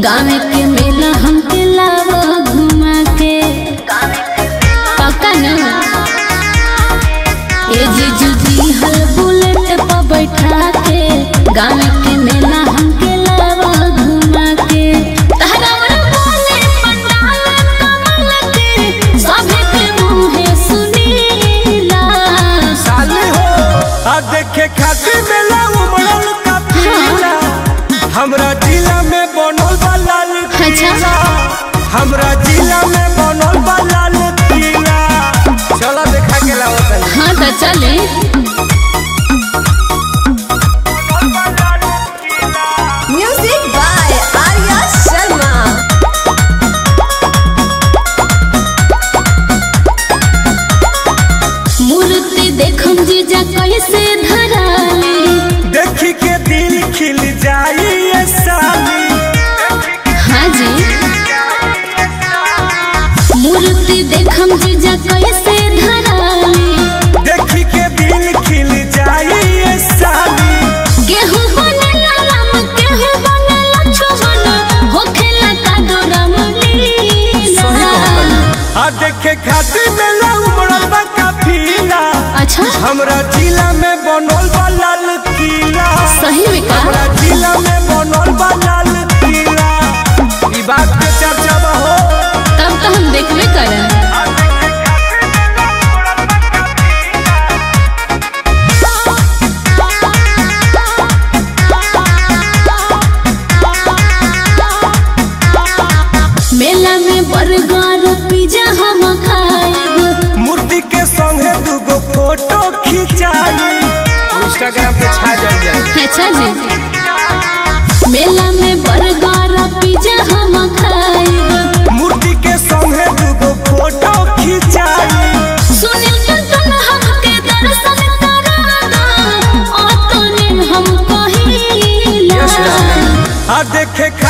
गाँव के मेला हमके लावा घुमा के पक्का न ए जीजू जी हल बुलेट पर बैठा के गाँव के मेला हमके लावा घुमा के तहरा बोले पंडाल कमल के सभे के मुँहे सुनीला साली हो आ देखे खातिर मेला उमड़ल का पीला हमरा जिला में बनल बा लाल किला हमरा जिला में बनल बा लाल किला चलो देखा के लाओ तनी हाँ तो चले Music by Arya Sharma. मूर्ति देखम जीजा कैसे धराले देखी के दिल खिल जाई ये साली हाँ जी मूर्ति देखम जीजा कैसे धराले देखी के दिल खिल जाई ये साली गेहूं बनेला राम गेहूं बनेला छुमन होखेला का दोरम लीला आ देखे खातिर मेला उमड़ल बा काफिला अच्छा हमरा जिला में बनल बा लाल किला सही में का हमरा जिला में बनल बा लाल किला ई बात के चर्चा बा हो तब तो हम देखबे करब मेला में बर्गर पिज्जा हम खाएब मूर्ति के संगे दूगो फोटो खिंचाई इंस्टाग्राम पे छा जाए जाए अच्छा जी मेला में बर्गर पिज्जा हम खाएब मूर्ति के संगे दूगो फोटो खिंचाई सुनील टन हमके दर्शन करा दो ओ तूने हम कहिला आ देखे